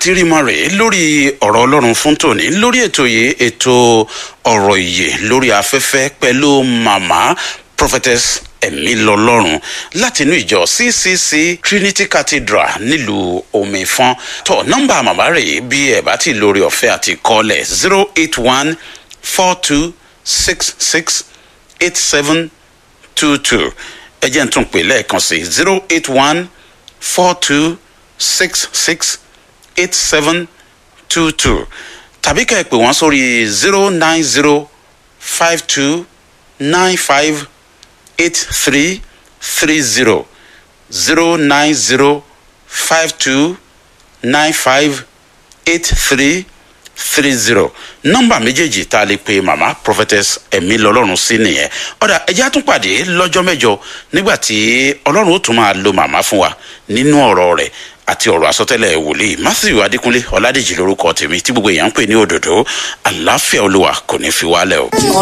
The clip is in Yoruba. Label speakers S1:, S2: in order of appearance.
S1: ti rí mọ rèé lórí ọ̀rọ̀ ọlọ́run fún tòní lórí ètò yìí ètò ọ̀rọ̀ ìyè lórí afẹ́fẹ́ pẹ̀lú màmá prophetess ẹ̀mí lọ́lọ́run látinú ìjọ ccc trinity cathedral nílùú omifọ́n tó nọ́mbà màmá rèé bí ẹ̀ bá ti lórí ọ̀fẹ́ àti kọ́lẹ̀ zero eight one four two six six eight seven two two ẹ jẹ́ n tún pè lẹ́ẹ̀kan sí zero eight one four two six six eight seven two two tàbí ká ẹ pè wọ́n sórí zero nine zero five two nine five eight three three zero zero nine zero five two nine five eight three three zero nọmba méjèèjì tá a lè pe mama prophetess ẹ̀mí lọ́lọ́run sí nìyẹn ọ̀dà ẹ̀jẹ̀ á tún pàdé lọ́jọ́ mẹ́jọ nígbà tí ọlọ́run ó tún máa lo màmá fún wa nínú ọ̀rọ̀ rẹ̀ àti ọ̀rọ̀ àsọtẹ́lẹ̀ wòlíì matthew adékúnlé ọ̀làdèjì lórúkọ tèmi tí gbogbo èèyàn ń pè ní òdòdó àlàáfíà olúwa kò ní fi wálẹ̀ o.